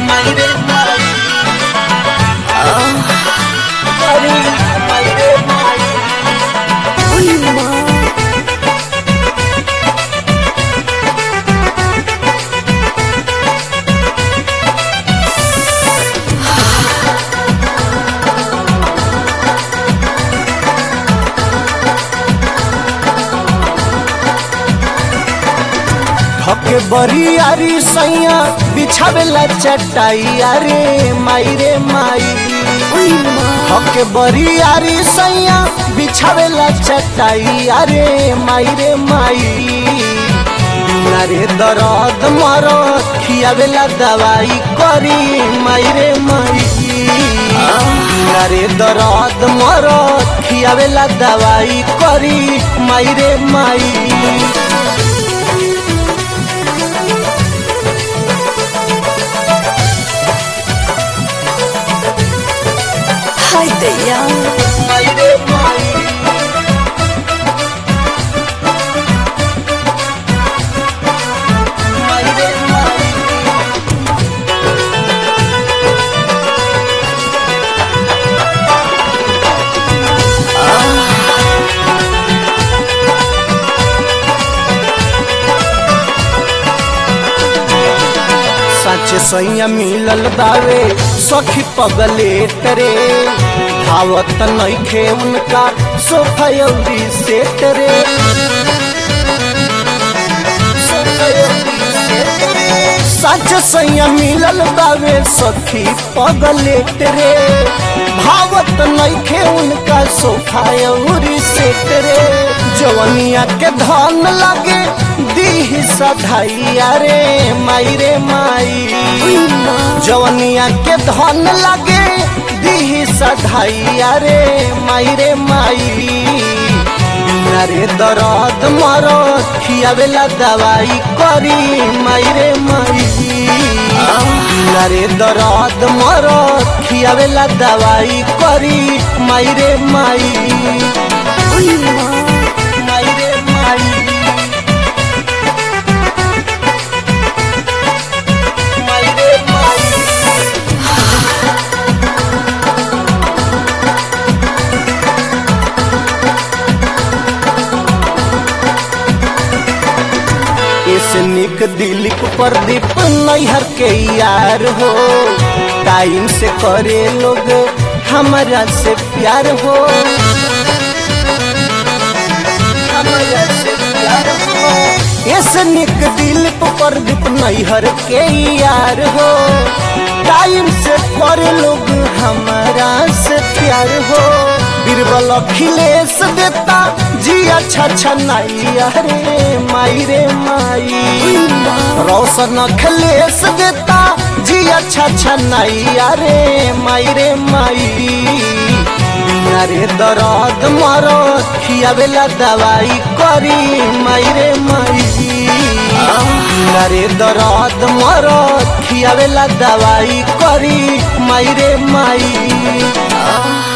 मायरे माई करी मायरे माई Uy, ma. धके बरियारी सैया बिछावेला चटाई अरे मायरे माई Uy, ma. हके बरियारी सैया बिछावेला चटाई अरे मायरे माई बिना रे दर्द मर खियावेला दवाई करी मायरे माई बिना रे दर्द मर खियावेला दवाई करी मायरे माई Haydi ya. मायरे माई मायरे माई सच सैया मिलल बावे सखी पगले तरे भावत नइखे उनका सोफयौरी से तरे सच सैया मिलल बावे सखी पगले तरे भावत नइखे उनका सोफायौरी से तरे जवनिया के धन लगे दीह सधाइया रे माई माई Uy, ma. जवनिया के धन लगे दीह सधाइया रे माई रे माई बिना रे दर्द मर खियावेला दवाई करी माई रे माई बिना रे दर्द मर खियावेला दवाई करी माई रे माई Uy, ma. माई रे माई माई रे माई इस निक दिलीप प्रदीप नैहर के यार हो टाइम से करे लोग हमारा से प्यार हो हमारा से प्यार हो इस निक दिलीप प्रदीप नैहर के यार हो टाइम से करे लोग हमारा से प्यार हो बीरबल अखिलेश देता जी अच्छा अच्छा नाई अरे माई रे माई रोशन अखिलेश देता जी अच्छा अच्छा नाई अरे माई रे माई बिना रे दर्द मर खियावेला दवाई करी माई रे माई बिना रे दर्द मर खियावेला दवाई करी माई रे माई